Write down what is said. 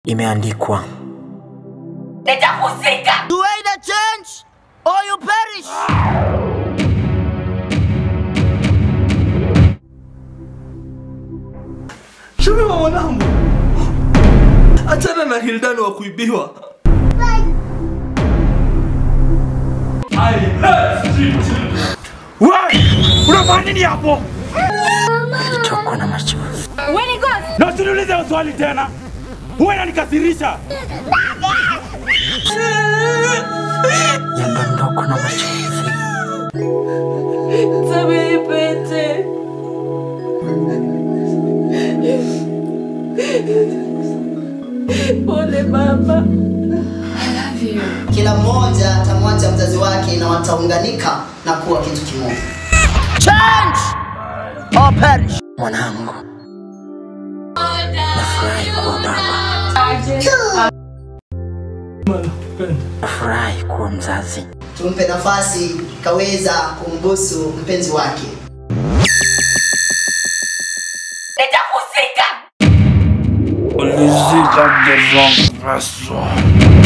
Imeandikwa Nitakusika. You either change or you perish. Shubiri mwanangu, achana na Hildani wa kuibiwa. Unafanya nini hapo? ilichokwa na machozi, Na usiniulize hiyo swali tena. Huwa inanikasirisha. yadondokwa na machozi. Samehe Pete. Pole baba. Kila mmoja atamwacha mzazi wake na wataunganika na kuwa kitu kimoja. Change or perish. Mwanangu, nafurahi kuwa baba, nafurahi kuwa mzazi. Tumpe nafasi kaweza kumbusu mpenzi wake. Nitakusika. Ulizika the wrong person.